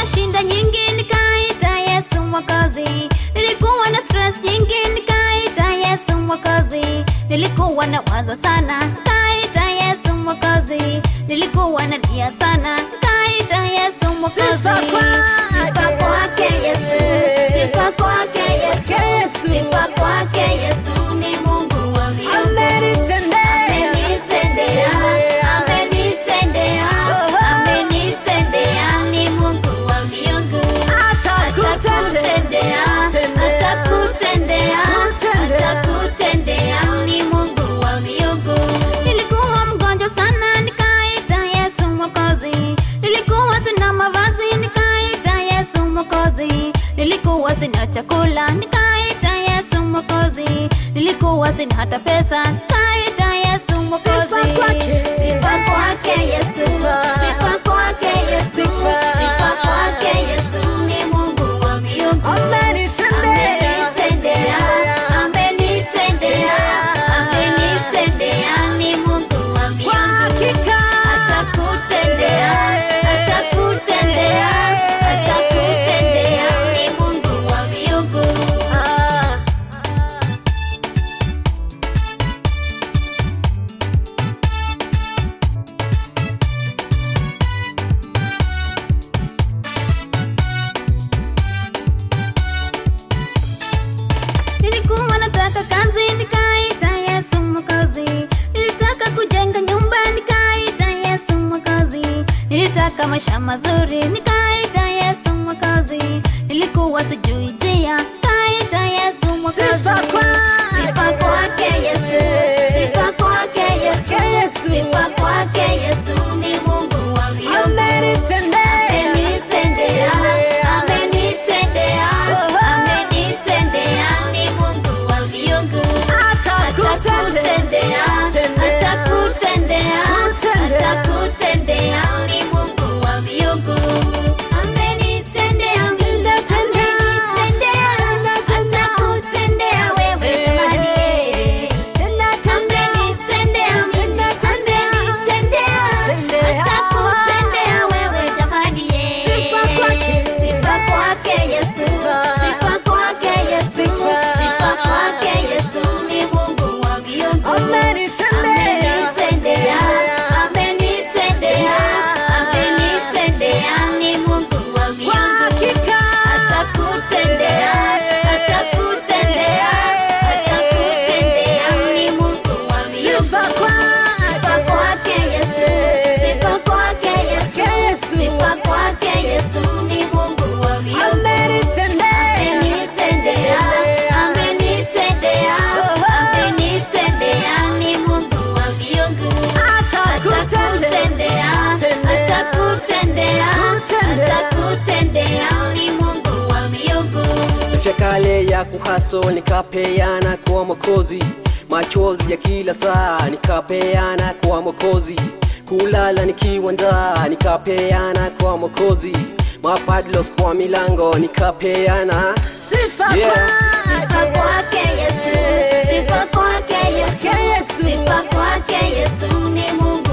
na shinda nyingi nikaita Yesu Mwokozi. Nilikuwa na stress nyingi nikaita Yesu Mwokozi. Nilikuwa na wazo sana nikaita Yesu Mwokozi. Nilikuwa na nia sana nikaita Yesu Mwokozi. Sifa kwake. Sifa kwake Yesu, sifa kwake Yesu, Yesu. sifa kwake Yesu ni Mungu wa miungu. Amenitendea. Amenitendea, amenitendea, amenitendea, ni Mungu wa miungu. Atakutendea, atakutendea, atakutendea, ni Mungu wa miungu. Nilikuwa mgonjwa sana nikaita Yesu Mwokozi. Nilikuwa sina mavazi nikaita Yesu Mwokozi. Nilikuwa sina chakula nikaita Yesu Mwokozi. Nilikuwa sina hata pesa nikaita Yesu Mwokozi. Sifa kwake. Sifa kwake Yesu. Sifa kwake Yesu. Sifa. Sifa kwake Yesu ni Mungu wa miungu. Amenitendea. Amenitendea, amenitendea, amenitendea, ni Mungu wa Kwa miungu. hakika. Atakutendea, atakutendea, atakutendea, ni Mungu wa miungu. Ah. Nilikuwa nataka kazi nikaita Yesu Mwokozi. Nilitaka kujenga nyumba nikaita Yesu Mwokozi. Nilitaka maisha mazuri nikaita Yesu Mwokozi. Nilikuwa sijui njia nikaita Yesu Mwokozi. Sifa kwake. Sifa kwake Yesu. Sifa kwake Yesu. Yesu. Sifa kwake Yesu ni Mungu wa miungu. Amenitendea. Amenitendea, amenitendea, amenitendea, ni Mungu wa miungu. Atakutendea, atakutendea, atakutendea, ni Mungu wa miungu. Amenitendea, amenitendea, atakutendea wewe jamani. Amenitendea, amenitendea, atakutendea wewe jamani. Sifa kwake. Sifa kwake Yesu, sifa kwake Yesu, sifa kwake Yesu ni Mungu wa miungu. Amenitendea. Amenitendea, amenitendea, amenitendea, ni Mungu wa Kwa miungu. hakika. Atakutendea, atakutendea, atakutendea, ni Mungu wa miungu. Sifa kwake. Sifa kwake Yesu, sifa kwake Yesu, Yesu. sifa kwake Yesu ni Mungu wa miungu. Amenitendea. Amenitendea, amenitendea, amenitendea, ni Mungu wa miungu. Atakutendea, atakutendea, atakutendea, ni Mungu wa miungu. Maisha kale ya kuhaso nikapeana kwa Mwokozi, machozi ya kila saa nikapeana kwa Mwokozi, kulala nikiwa njaa nikapeana kwa Mwokozi, mapadlos kwa milango nikapeana Sifa Yeah. kwake. Sifa kwake Yesu, sifa kwake Yesu, Yesu. sifa kwake Yesu ni Mungu